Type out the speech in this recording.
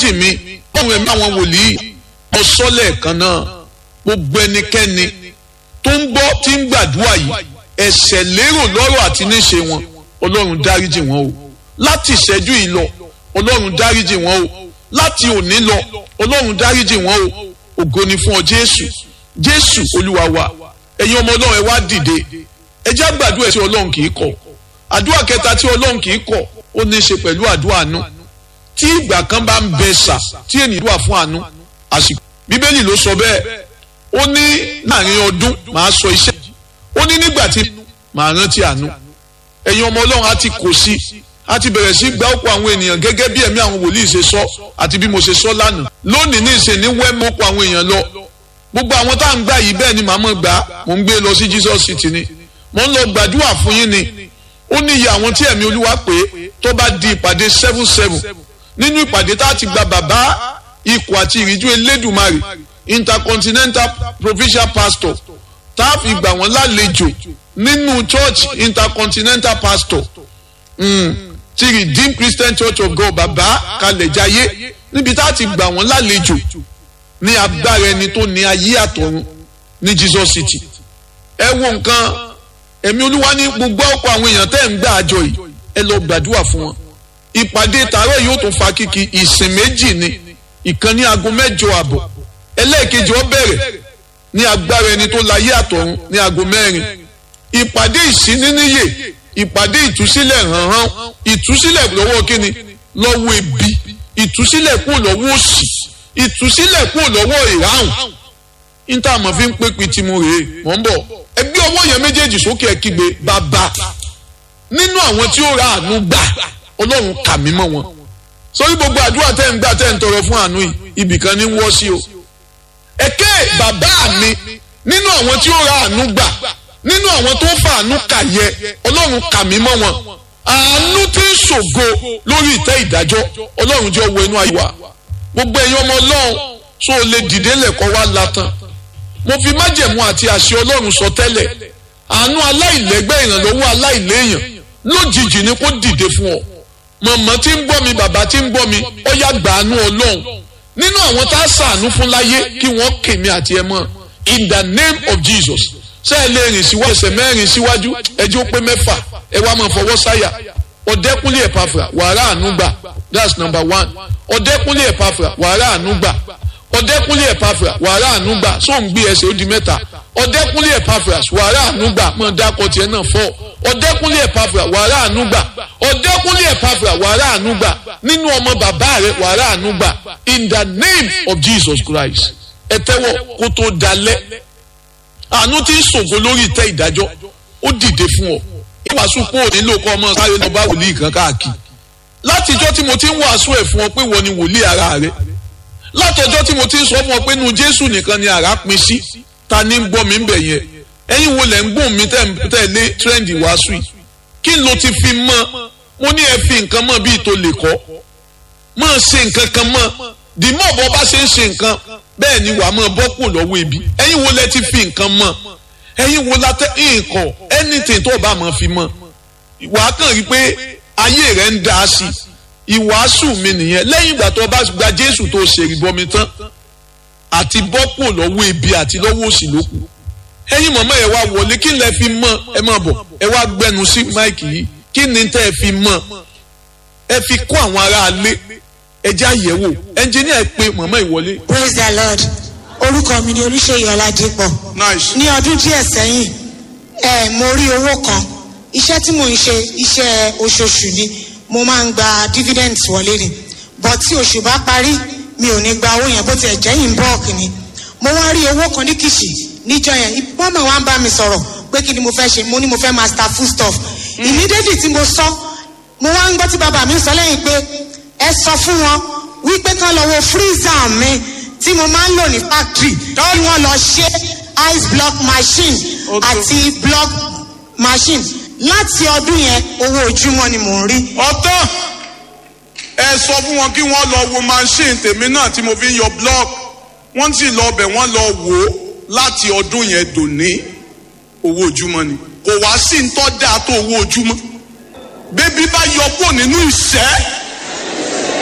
dáríjì mi báwọn ẹ̀mí àwọn wòlíì ọ̀sọ́lẹ̀ kan náà gbogbo ẹnikẹ́ni tó ń gbọ́ tí ń gbàdúrà yìí ẹ̀ṣẹ̀ lérò lọ́rọ̀ àti níṣe wọn ọlọ́run dáríjì wọn o láti ìṣẹ́jú yìí lọ ọlọ́run dáríjì wọn o láti òní lọ ọlọ́run dáríjì wọn o ògo ni fún ọ jésù jésù olúwa wa ẹ̀yin ọmọ ọlọ́run ẹ wá dìde ẹ jẹ́ àgbàdua tí ọlọ́run kì í kọ̀ àdúrà kẹta tí ọlọ́run kì í kọ̀ ó ní í ṣe pẹ̀lú àdúrà àánú tí ìgbà kan bá ń bẹ sà tí ènìyàn wà fún àánú àsìkò bíbélì ló sọ bẹ́ẹ̀ ó ní láàrin ọdún màá sọ iṣẹ́ ó ní nígbà tí màá rántí àánú ẹ̀yin ọmọ ọlọ́run á ti kò sí á ti bẹ̀rẹ̀ sí gba ọ̀pọ̀ àwọn ènìyàn gẹ́gẹ́ bí ẹ̀mí àwọn wòlíì ṣe sọ àti bí mo ṣe sọ lánàá lónìí ní ìṣe ní wẹ́mú ọ̀pọ̀ àwọn èèyàn lọ gbogbo àwọn tá à ń gbà yìí bẹ́ẹ̀ ni màá mọ̀ gbà mò ń gbé lọ sí Jesus City ni mò ń lọ gbàdúrà fún yín ni ó ní iye àwọn tí ẹ̀mí olúwa pé tó bá di ìpàdé seven seven nínú ìpàdé tá a ti gba bàbá ikọ̀ àti ìríjú elédùmarè intercontinental provincial pastor tá a fi gbà wọ́n lálejò nínú church intercontinental pastor mm, ti redeemed christian church of god bàbá kalẹ̀jáyé níbi tá a ti gbà wọ́n lálejò ní agbára ẹni tó ní ayé àtọ̀run ní jesus city ẹ wo nǹkan ẹ̀mí olúwa ní gbogbo ọ̀pọ̀ àwọn èèyàn tẹ́ ń gbà àjọ yìí ẹ lọ gbàdúrà fún wọn ìpàdé tààrọ̀ yóò tún fa kíkì ìsìn méjì ni ìkan ní aago mẹ́jọ àbọ̀ ẹlẹ́ẹ̀kejì ó bẹ̀rẹ̀ ní agbára ẹni tó láyé àtọ̀run ní aago mẹ́rin ìpàdé ìsíníníyè ìpàdé ìtúsílẹ̀ hànhán ìtúsílẹ̀ lọ́wọ́ kíni lọ́wọ́ ebi ìtúsílẹ̀ kúrò lọ́wọ́ òṣì ìtúsílẹ̀ kúrò lọ́wọ́ ìráhùn níta àmọ́ fi ń pé pitimu rèé mọ̀ ń bọ̀ ẹgbẹ́ ọwọ́ yẹn méjèèjì sókè ẹ kígbe bàbá nínú àwọn tí ó ra àánú gbà ọlọ́run kà mí mọ́ wọn sórí gbogbo àdúrà tẹ́ ń gbà tẹ́ ń tọrọ fún àánú yìí ibìkan ní wọ́ sí o ẹ̀kẹ́ bàbá mi nínú àwọn tí ó ra àánú gbà nínú àwọn tó fà àánú kà yẹ ọlọ́run kà mí mọ́ wọn àánú tí ń ṣògo lórí ìtẹ́ ìdájọ́ ọlọ́run jẹ́ wọ inú ayé wa gbogbo ẹ̀yin ọmọ ọlọ́run tó o lè dìde lẹ́kọ̀ọ́ wá latan mo fi májẹ̀mú àti àṣẹ ọlọ́run sọ tẹ́lẹ̀ àánú aláìlẹ́gbẹ́ ìrànlọ́wọ́ aláìléèyàn lójijì ni kó dìde fún ọ mọ̀mọ́ tí ń gbọ́ mi bàbá tí ń gbọ́ mi ó yá gbàánú ọlọ́run nínú àwọn tá a sàánú fún láyé kí wọ́n kèmí àti ẹ mọ́ in the name of Jesus ṣé ẹ lè rìn síwájú ẹsẹ̀ mẹ́rin síwájú ẹjẹ́ ó pé mẹ́fà ẹ wá máa fọwọ́ sáyà ọ̀dẹ́kúnlé ẹ̀pàfà wàrà ànúgbà that's number one ọ̀dẹ́kúnlé ẹ̀pàfà wàrà ànúgbà ọ̀dẹ́kúnlé ẹ̀pàfà wàrà ànúgbà sóun gbé ẹsẹ̀ ó di mẹ́ta ọ̀dẹ́kúnlé ẹ̀pàfà wàrà ànúgbà mọ̀ dákọ̀ tiẹ̀ náà fọ́ ọ̀dẹ́kúnlé ẹ̀pàfà wàrà ànúgbà ọ̀dẹ́kúnlé ẹ̀pàfà wàrà ànúgbà nínú ọmọ bàbá rẹ̀ wàrà ànúgbà in the name of Jesus Christ ẹ tẹ́wọ́ kó tó dalẹ̀ àánú tí ń ṣògo lórí ìtẹ́ ìdájọ́ ó dìde fún ọ ìwàásù kó o nílò kọ́ ọmọ sáré lọ bá wòlíì kan káàkiri látijọ́ tí mo ti ń wàásù ẹ̀ fún ọ pé wọ́n ni wòlíì ara rẹ látọjọ́ tí mo ti ń sọ fún ọ pé nu Jésù nìkan ni àrá pin sí ta ni ń gbọ́ mi ń bẹ̀ yẹn ẹ̀yin wo lẹ̀ ń gbóhùn mi tẹ̀lé tírẹ́ǹdì wàásù yìí kí ló ti fi mọ́ mo ní ẹ fi nǹkan mọ́ bíi tó lè kọ́ mọ́ ṣe nǹkan kan mọ́ dìmọ́ ọ̀bọ bá ṣe ń ṣe nǹkan bẹ́ẹ̀ ni wàá mọ́ bọ́ kù lọ́wọ́ ibi ẹ̀yin wo lẹ ti fi nǹkan mọ́ ẹ̀yin wo la tẹ nǹkan anything tó o bá mọ̀ fi mọ́ wàá kàn rí pé ayé rẹ̀ ń dá sí i ìwàásù mi nìyẹn lẹ́yìn ìgbà tó o bá gba Jésù tó o ṣe ìbọmi tán àti bọ́ kù lọ́wọ́ ibi àti lọ́wọ́ òsì ló kù ẹ̀yin mọ̀mọ́ ẹ wá wọlé kí lẹ fi mọ́ ẹ má bọ̀ ẹ wá gbẹnu sí máìkì yìí kí ni tẹ́ ẹ fi mọ́ ẹ fi kó àwọn aráalé ẹ já yẹ̀wò ẹnjìníà ẹ pé mọ̀mọ́ ìwọlé. praise the lord orúkọ mi ni olùṣèyí ọládípọ̀ nice. ní ọdún díẹ̀ sẹ́yìn ẹ mo rí owó kan iṣẹ́ tí mò ń ṣe iṣẹ́ oṣooṣù ni mo máa ń gba dividends wọlé ni but tí oṣù bá parí mi ò ní gba owó yẹn bó tiẹ̀ jẹ́ in bulk ni mo wá rí owó kan ní kìsì níjọ́ yẹn mọ́mọ́ wa ń bá mi sọ̀rọ̀ pé kí ni mo fẹ́ ṣe mo ní mo fẹ́ master food stuff immediately tí mo sọ mo wá ń gbọ́ tí bàbá mi sọ lẹ́yìn pé ẹ sọ fún wọn wípé kán lọ wo freezer mi tí mo máa ń lò ní factory kí wọ́n lọ ṣe ice block machine Okay. àti block machine láti ọdún yẹn owó ojúmọ́ ni mò ń rí. ọtán ẹ sọ fún wọn kí wọ́n lọ wo machine tèmi náà tí mo fi ń yọ block wọ́n sì lọ bẹ̀ wọ́n lọ wò ó láti ọdún yẹn dòní owó ojúmọ́ ni kò wá sí ń tọ́ dáa tó owó ojúmọ́ bébí bá yọ kúrò nínú ìṣẹ́